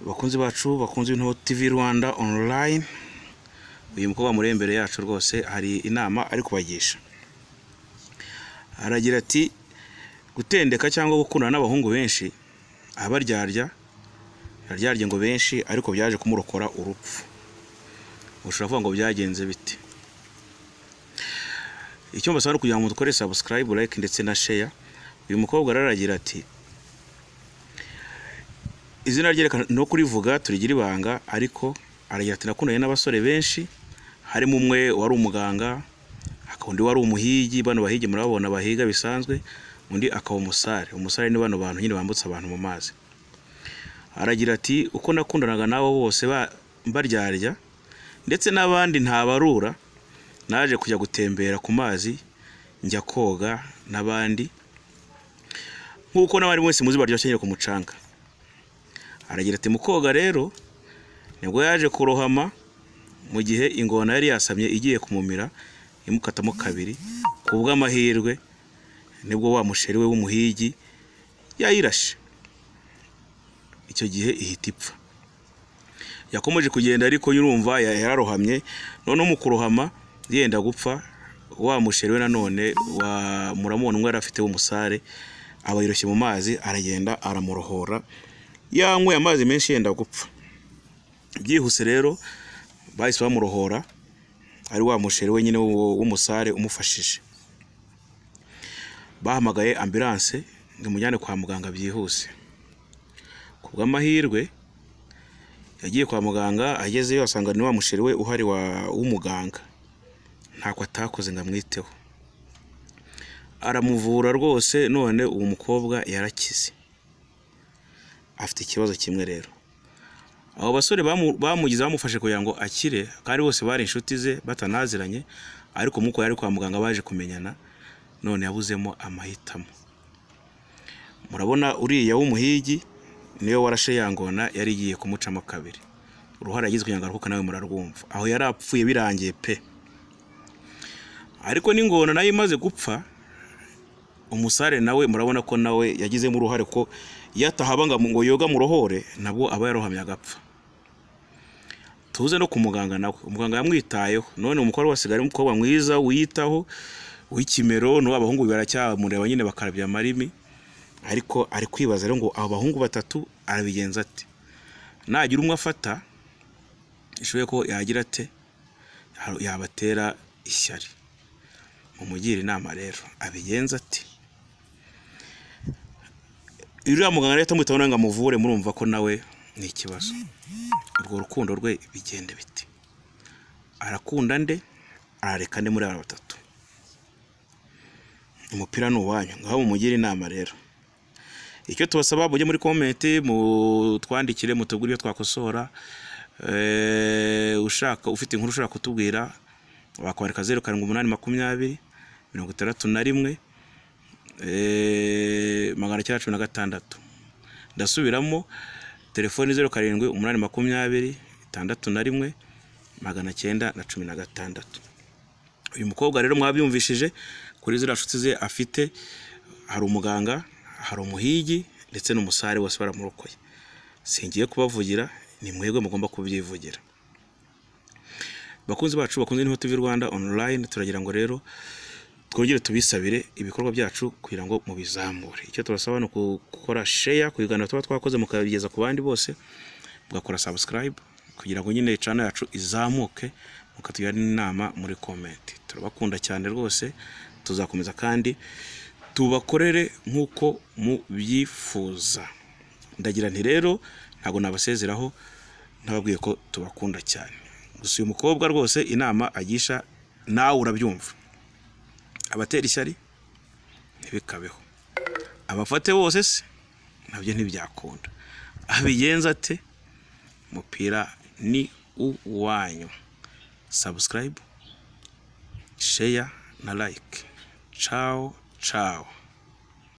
bakunzi bacu bakunze ibintu tv rwanda online uyu mukobwa muri imbere yacu rwose hari inama ari kubagisha aragira ati gutendeka cyangwa gukundana n'abahungu benshi abaryarya aryarya ngo benshi ariko byaje kumurokora urupfu ushobora kuvuga ngo byagenze bite icyo mbasaba ni kugira ngo dukore subscribe like ndetse na share uyu mukobwa araragira ati izina rye reka no kurivuga turigira ibanga ariko aragira ati nakundanye n'abasore benshi harimo umwe wari umuganga hakaba undi wari umuhigi bano bahigi murababona bahiga bisanzwe undi akaba umusare umusare ni bano bantu nyine bambutsa abantu mu mazi aragira ati uko nakundanaga nabo bose baryarya ndetse n'abandi ntabarura naje kujya gutembera ku mazi njya koga n'abandi nk'uko n'abandi mwese muzi baryoshye nyine ku mucanga aragira ati mu koga rero nibwo yaje kurohama mu gihe ingona yari yasamye igiye kumumira imukatamo kabiri ku bw'amahirwe nibwo wa musheri we w'umuhigi yayirashe icyo gihe ihita ipfa yakomeje kugenda ariko yurumva yararohamye noneho mu kurohama yenda gupfa wa musheri we nanone wa muramubona umwe yari afite w'umusare aba yiroshye mu mazi aragenda aramurohora yanyweye amazi menshi yenda gupfa byihuse rero bahise bamurohora ari wa musheri wenyine w'umusare umufashije bahamagaye ambiranse ngo imujyane kwa muganga byihuse ku bw'amahirwe yagiye kwa muganga agezeyo asanga ni wa musheri we uhari w'umuganga ntako atakoze ngo amwiteho aramuvura rwose none uwo mukobwa yarakize afite ikibazo kimwe rero abo basore bamugize bamufashe kugira ngo akire kandi bose bari inshuti ze batanaziranye ariko umwuka yari kwa muganga baje kumenyana none yabuzemo amahitamo murabona uriya w'umuhigi niyo warashe yangona yari igiye kumucamo kabiri uruhare yagize kugira ngo aruhuke nawe murarwumva aho yari apfuye birangiye pe ariko n'ingona nayo imaze gupfa umusare nawe murabona ko nawe yagizemo uruhare ko yatahaba ngo yoga murohore nabwo aba yarohamye agapfa tuze no ku muganga nawe umuganga yamwitayeho none umukobwa wasigaye umukobwa mwiza wiyitaho w'ikimero n'uwo abahungu baracyamureba nyine bakarabya amarimi ariko ari kwibaza rero ngo abo bahungu batatu arabigenza ati nagira umwe afata bishoboye ko yagira ate yabatera ishyari mumugire inama rero abigenza ati uriya muganga rero atamwitaho ngo amuvure murumva ko nawe ni ikibazo urwo rukundo rwe bigende biti arakunda nde arareka nde muri aba batatu umupira ni uwanyu ngaho mumugire inama rero icyo tubasaba mujye muri komenti mutwandikire mutubwire ibyo twakosora ushaka ufite inkuru ushaka kutubwira wakwandika zeru karindwi umunani makumyabiri mirongo itandatu na rimwe magana cyenda cumi na gatandatu ndasubiramo telefoni zeru karindwi umunani makumyabiri itandatu na rimwe magana cyenda na cumi na gatandatu uyu mukobwa rero mwabyumvishije kuri ziriya nshuti ze afite hari umuganga hari umuhigi ndetse n'umusare bose baramurokoye singiye kubavugira ni mwebwe mugomba kubyivugira bakunzi bacu bakunze niho tv rwanda online turagira ngo rero twongere tubisabire ibikorwa byacu kugira ngo mubizamure icyo tubasaba ni gukora sheya ku biganiro tuba twakoze mukabigeza ku bandi bose mugakora sabusikarayibu kugira ngo nyine cana yacu izamuke mukatugira n'inama muri komenti turabakunda cyane rwose tuzakomeza kandi tubakorere nk'uko mubyifuza ndagira nti rero ntabwo nabasezeraho ntababwiye ko tubakunda cyane gusa uyu mukobwa rwose inama agisha nawe urabyumva abatera ishyari ntibikabeho abafate bose se nabyo ntibyakunda abigenza ate umupira ni uwanyu sabusikarayibu sheya na layike cawo cawo